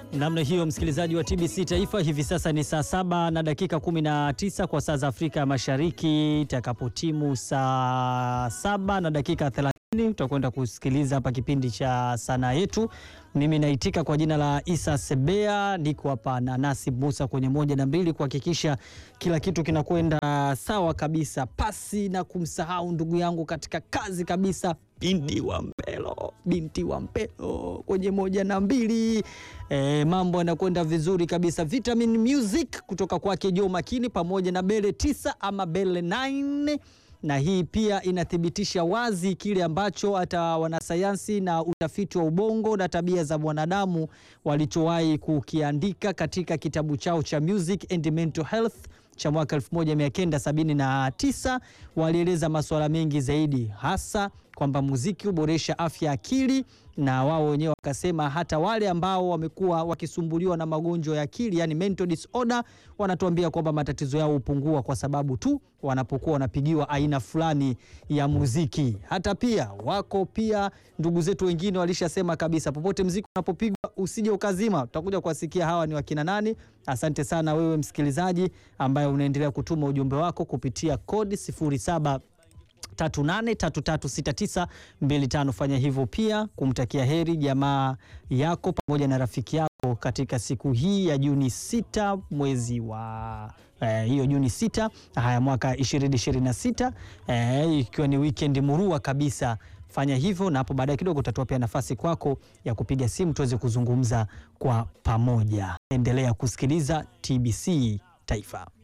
Namna hiyo msikilizaji wa TBC Taifa, hivi sasa ni saa saba na dakika 19 kwa saa za Afrika ya Mashariki. Itakapotimu saa saba na dakika 30 utakwenda kusikiliza hapa kipindi cha sanaa yetu. Mimi naitika kwa jina la Isa Sebea, niko hapa na Nasib Musa kwenye moja na mbili kuhakikisha kila kitu kinakwenda sawa kabisa, pasi na kumsahau ndugu yangu katika kazi kabisa, binti wa Mpelo, binti wa Mpelo kwenye moja na mbili. E, mambo yanakwenda vizuri kabisa. Vitamin Music kutoka kwake Joe Makini pamoja na Bele tisa ama Bele 9 na hii pia inathibitisha wazi kile ambacho hata wanasayansi na utafiti wa ubongo na tabia za mwanadamu walichowahi kukiandika katika kitabu chao cha Music and Mental Health cha mwaka 1979. Walieleza masuala mengi zaidi, hasa kwamba muziki huboresha afya ya akili, na wao wenyewe wakasema hata wale ambao wamekuwa wakisumbuliwa na magonjwa ya akili, yani mental disorder, wanatuambia kwamba matatizo yao hupungua kwa sababu tu wanapokuwa wanapigiwa aina fulani ya muziki. Hata pia wako pia ndugu zetu wengine walishasema kabisa, popote mziki unapopigwa usije ukazima. Tutakuja kuwasikia hawa ni wakina nani. Asante sana wewe msikilizaji ambaye unaendelea kutuma ujumbe wako kupitia kodi 07 38336925. Fanya hivyo pia kumtakia heri jamaa yako pamoja na rafiki yako katika siku hii ya Juni sita mwezi wa eh, hiyo Juni sita haya mwaka 2026 eh, ikiwa ni weekend murua kabisa. Fanya hivyo na hapo baadaye kidogo utatoa pia nafasi kwako ya kupiga simu tuweze kuzungumza kwa pamoja. Endelea kusikiliza TBC Taifa.